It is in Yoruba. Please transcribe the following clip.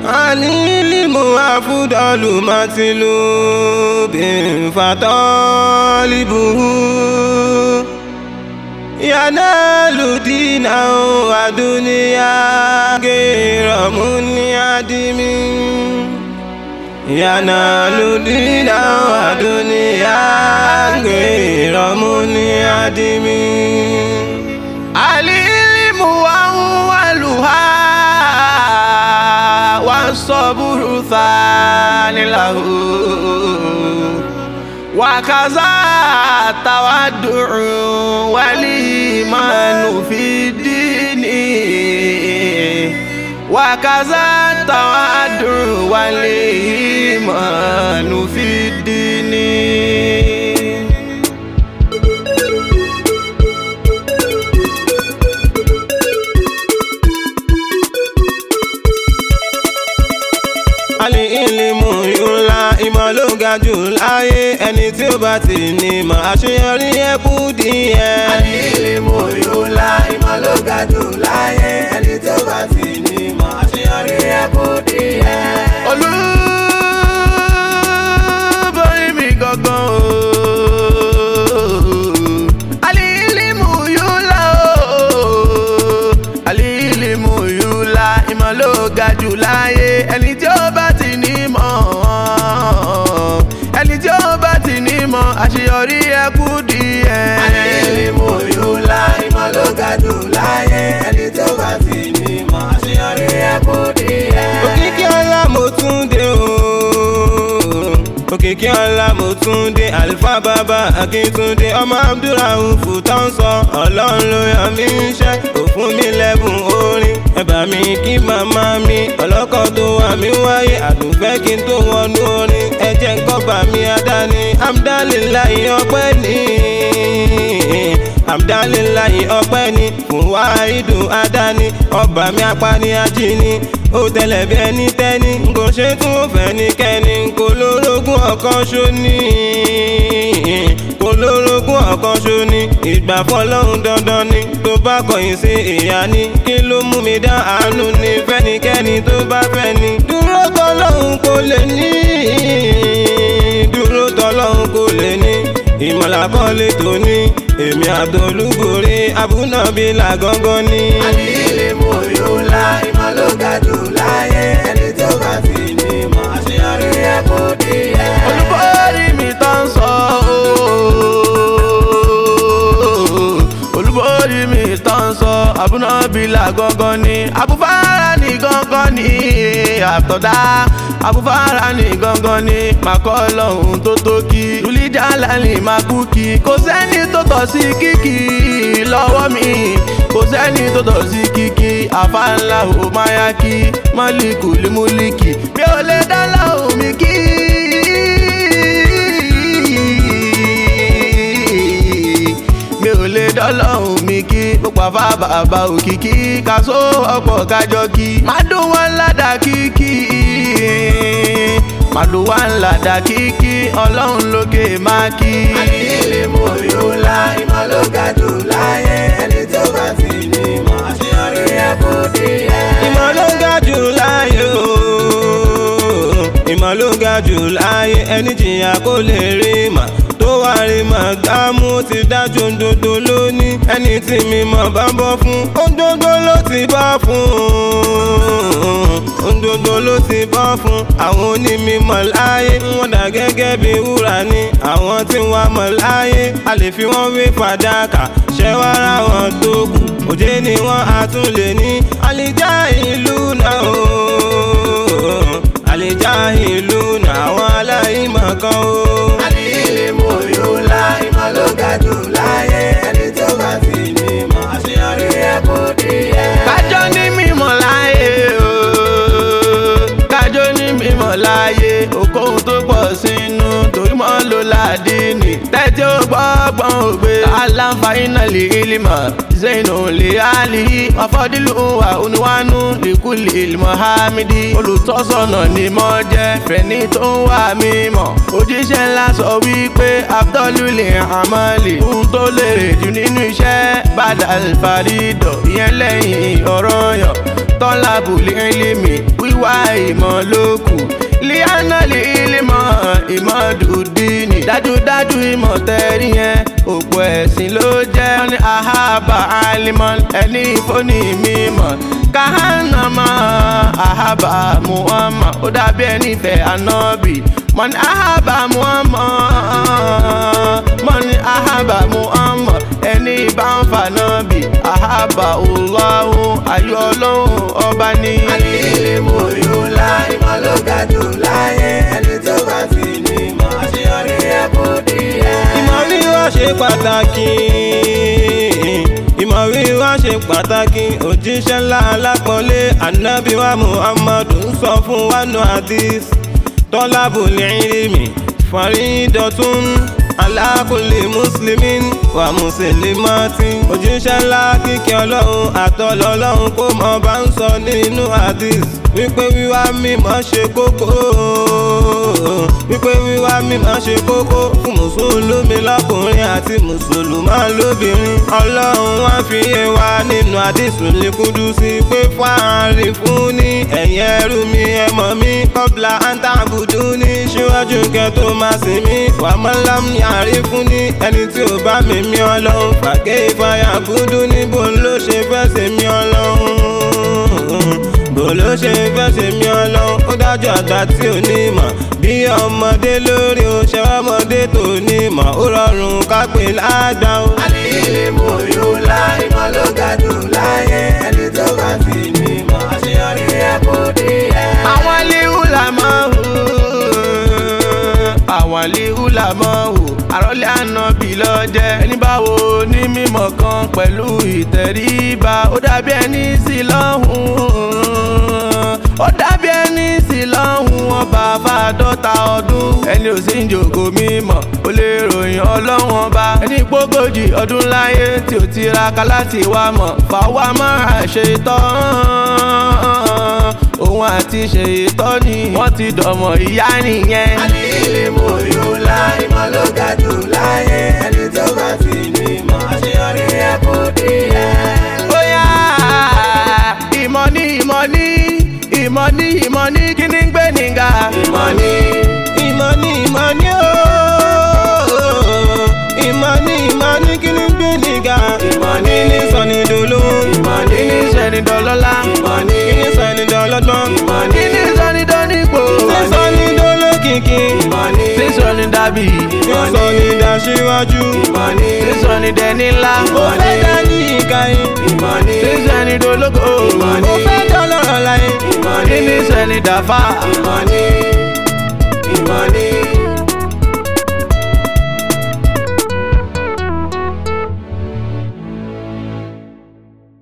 العلم أفضل مطلوب فطالبه ينال دينا ودنيا غير منعدم ينال دينا ودنيا غير منعدم العلم أولها والصبر ثاني له وكذا التودع والإيمان في الدين وكذا التودع والإيمان في الدين alẹ́ ìlímù ìhùlá ìmọ̀ ló ga jù láyé ẹni tí ó bá ti ní ìmọ̀ àṣeyọrí ẹ̀kú díẹ̀. alẹ́ ìlímù ìhùlá ìmọ̀ ló ga jù láyé ẹni tí ó bá ti ní ìmọ̀ àṣeyọrí ẹ̀kú díẹ̀. olúborí mi gangan o. alẹ́ ìlímù ìhùlá o. alẹ́ ìlímù ìhùlá ìmọ̀ ló ga jù láyé ẹni tí ó bá ti ní ìmọ̀ ẹni tí ó bá ti ní ìmọ̀ àṣeyọrí ẹ̀kú díẹ̀. alẹ́ ìlímù ìhùlá ìmọ̀ ló ga jù láyé ẹni tí ó bá ti ní ìmọ̀ àṣeyọrí ẹ̀kú díẹ̀. òkìkí ọlá mo tún dé o òkìkí ọlá mo tún dé àlùfá bàbá akíntúndé ọmọ abdulrahuf tó ń sọ ọlọ́run ló yàn mí iṣẹ́ kò fún mi lẹ́bùn orin ẹ̀bà mi kí màmá mi ọlọ́kọ̀ tó wà mí wáyé àdùnfẹ́ kí n tó wọnú orin ẹ̀jẹ̀ ń kọ́ba mi adáni amdalilayi ọpẹ́ ní amdalilayi ọpẹ́ ní fún wáìdù adáni ọba mi apani ajíni ó tẹlẹ bí ẹni tẹni kò ṣe tún ó fẹ́ ní kẹ́ni kò lórogún ọ̀kan ṣóní kò lórogún ọ̀kan ṣóní ìgbà fọlọ́run dandan ni tó bá kọ̀yìn sí ìyá ni kí ló mú mi dá àánú ni fẹ́nikẹ́ni tó bá fẹ́ ni dúró tọ́lọ́run kò lè ní dúró tọ́lọ́run kò lè ní ìmọ̀lá kọ́lé tó ní èmi àtolúborí abúnàbílà gángan ní. alẹ́ ìlímù ìhùlá ìmọ̀ ló ga jù láyé ẹni tí ó bá ti ní ìmọ̀ àṣeyọrí ẹ̀kú díẹ̀. olúborí mi tó ń sọ ooo olúborí mi tó ń sọ abúnábìlà gangan ni abúfárá ní gangan ni àtọ̀dá abúfárá ní gangan ni màkọ́ lọ́hùn tó tó kí lùlíjà lálẹ́ máa kú kí kò sẹ́ni tó tọ̀ sí kíkì lọ́wọ́ mi kò sẹ́ni tó tọ̀ sí kíkì àfáànlá ò máa yá kí mọ́líkù lè múlíkì mi ò lè dá lọ́hùn mi kí. mi ò lè dọ́lọ́hùn mi kí ó pàfà bàbá òkìkí kàṣó ọ̀pọ̀ kájọ kí má dùn wọn ládàá kíkí má dùn wọn ládàá kíkí ọlọ́run lókè má kí. alẹ́ ìlímù ìhùlá ìmọ̀ ló ga jù láyé ẹni tí ó bá ti ní ìmọ̀ àṣeyọrí ẹ̀kú díẹ̀. ìmọ̀ ló ga jù láyé o ìmọ̀ ló ga jù láyé ẹni jìyà kó lè rí mà tó wà rí mà gbámú ti dájú òdodo lóní ẹni tí mi mọ̀ bá bọ́ fún òdodo ló ti bọ́ fún òdodo ló ti bọ́ fún àwọn onímọ̀ láyé wọ́n dà gẹ́gẹ́ bí wúrà ní àwọn tí wọ́n mọ̀ láyé a lè fi wọ́n wé fàdákà ṣẹ́wárà wọn tó kù òjé ni wọ́n á tún lè ní àlìjá ìlú náà o àlìjá ìlú náà àwọn aláìmọ̀ kan o. alẹ́ ìlímù ìhùlá ìmọ̀ ló ga jù láyé ẹni tí ó bá ti ní ìmọ̀ àṣeyọrí ẹ̀kú díẹ̀. kájọ ní mímọ̀ láyé o kájọ ní mímọ̀ láyé okòhun tó pọ̀ sínú torí mọ́ ló ládìní tẹ́tí ó gbọ́gbọ́n ògbé aláǹfààní lè ilmọ̀ zainu lè ali ọ̀fọ́dílù wà oníwánú lèkúlè ilmọ̀hámídì olùtọ́sọ̀nà ni mọ́ jẹ́ fẹ̀ni tó ń wà mímọ̀ òjíṣẹ́ ńlá sọ wípé abdululè amali ohun tó lèrè jù nínú iṣẹ́ bàdà alfaridọ̀ ìyẹn lẹ́yìn ọ̀rọ̀ yàn tọ́lá bùlẹ̀ ẹlẹ́mì wíwá. wíwá ìmọ̀ lókù liana lè ilmọ̀ ìmọ̀ dùdíìnì dájúdájú ìmọ̀ tẹ́rí yẹn òpó ẹ̀sìn ló jẹ́ wọ́n ní ahaba alimọ̀ ẹni ìfọ́nì mímọ̀ kahanama ahaba muhammad ó dàbí ẹni fẹ́ anabi mọ̀ni ahaba muhammad mọ̀ni ahaba muhammad ẹni bá ń fa nabi ahaba Allahu ayọ̀ ọlọ́run ọba ní. Àlìlímù yúlá ìmọ̀ ló ga jù láyé ẹni tó bá ti ní ìmọ̀ àṣeyọrí ẹ̀ kò díẹ̀. ìmọ̀ wíwá ṣe pàtàkì ìmọ̀ wíwá ṣe pàtàkì òjíṣẹ́ ńlá alápọ̀nlé ànábì wa muhammadu ń sọ fún wa nù hadith tọ́lábùl ilmi faridotun ala kulli muslimin wa muslimatin òjíṣẹ́ ńlá kíkẹ́ ọlọ́run àtọ́lọ́ ọlọ́run kó mọ̀ bá ń sọ nínú hadith wípé wíwá mímọ́ ṣe kókó wípé wíwá mímọ́ ṣe kókó fún mùsùlùmí lọ́kùnrin àti mùsùlùmá lóbìnrin ọlọ́run wá fi yé wa nínú àdìsùn lẹ́kúndú sí pé fáàrí fún ní ẹ̀yìn ẹrú mi ẹ̀mọ́ mi kọ́bla àǹtàbùdú ní síwájú kẹ́ tó máa sìn mí wàmọ́lám ní àárín fún ní ẹni tí ò bá mi mí ọlọ́run fàgé ìfàyà búdú níbo ló ṣe fẹ́ sèmi ọlọ́run bó ló ṣe fẹ́ ṣe mí ọlọ́run ó dájú àgbà tí ò ní mọ̀ bí ọmọdé lórí o ṣe ọmọdé tó ní mọ̀ ó rọrùn ká pè lágbà o. Àlìlímù yúlá ìmọ̀ ló ga jù láyé ẹni tó bá ti ní ìmọ̀ àṣeyọrí ẹ̀ kò díẹ̀. àwọn líhù là máa hù àwọn líhù là máa hù àròlé ànábì lọ́jẹ́ ẹni báwo ní mímọ̀ kan pẹ̀lú ìtẹríba ó dàbí ẹni sí lọ́hùn ó dàbí ẹni sí lọ́hùn ọba fàdọ́ta ọdún ẹni ò sí ń jòkó mímọ̀ ó lè ròyìn ọlọ́run ọba ẹni pógójì ọdún láyé tí ò tiraka láti wá mọ̀ fàwa máa ṣe tán òun àti ṣèyítọ́ ni wọ́n ti dọ̀mọ̀ ìyá nìyẹn. Àlìlímù yúlá ìmọ̀ ló ga jù láyé ẹni tó bá ti ní ìmọ̀ àṣeyọrí ẹ̀ kò díẹ̀. bóyá ìmọ̀ ní ìmọ̀ ní ìmọ̀ ní ìmọ̀ ní kí ni ń gbé nìga. Ìmọ̀ ni ìmọ̀ ní ìmọ̀ ní o ìmọ̀ ní ìmọ̀ ní kí ni gbé nìga Ìmọ̀ ní. kí ni sọ ní dolówó ìmọ̀ kí ni ni sẹ́ni dọ́lọ́lá. ìmọ̀ ni kí ni sọ ní dọlọ́gbọ́n ìmọ̀ kí ni ni sọ́ni dọ́nípò. kí sọ ní dolókìkí ìmọ̀ ni kí sọ́ni dàbí. kí sọ ní daṣíwájú ìmọ̀ ni kí sọ́ni dẹni ńlá. ó fẹ́ dání ìkàyé ìmọ̀ ni kí sẹ́ni dológo. Ìmọ̀ ni. ó fẹ́ dọ́lọ́rọ̀ láyé ìmọ̀ kí ni ni sẹ́ni dàfà. ìmọ̀ ni ìmọ̀ ni